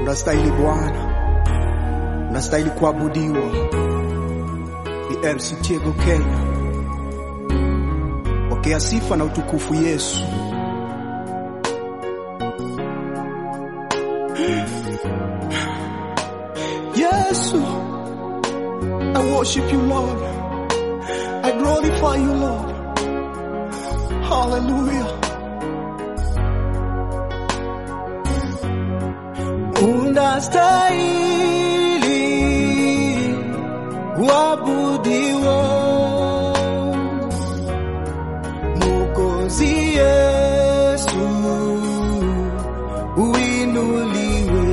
Unastahili Bwana, unastahili kuabudiwa. Ni MC Tego Kenya, pokea sifa na utukufu Yesu. Yesu, I worship you Lord, I glorify you Lord. Hallelujah. Unastahili kuabudiwa, Mwokozi Yesu, uinuliwe.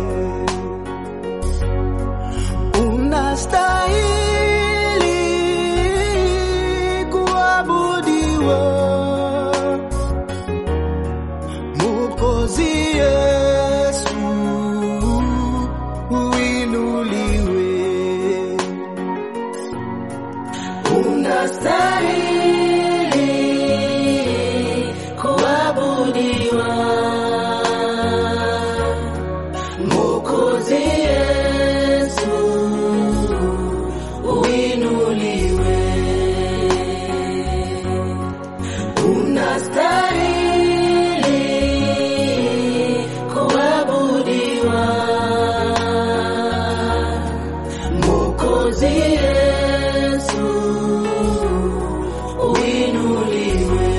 Unastahili kuabudiwa, Mwokozi Yesu, uinuliwe. Unastahili kuabudiwa, Mwokozi Yesu, uinuliwe. Unastahili kuabudiwa, Mwokozi Yesu, uinuliwe.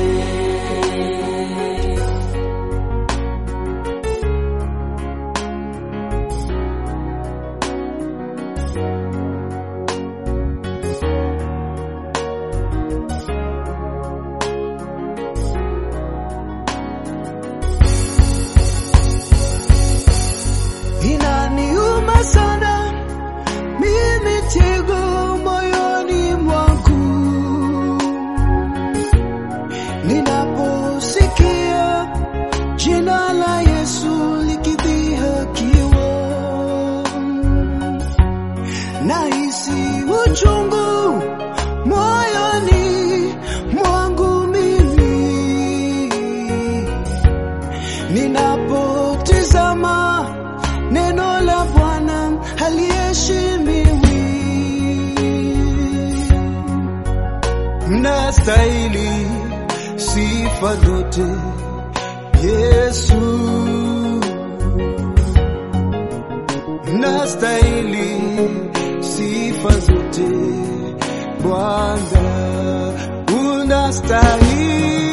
Inaniuma sana mimi Tego moyoni mwangu ninaposikia jina la Yesu likidhihakiwa, nahisi uchungu moyoni mwangu mimi ninapotizama neno la Bwana haliheshimiwi. Mnastahili sifa zote Yesu, mnastahili sifa zote Bwana, unastahili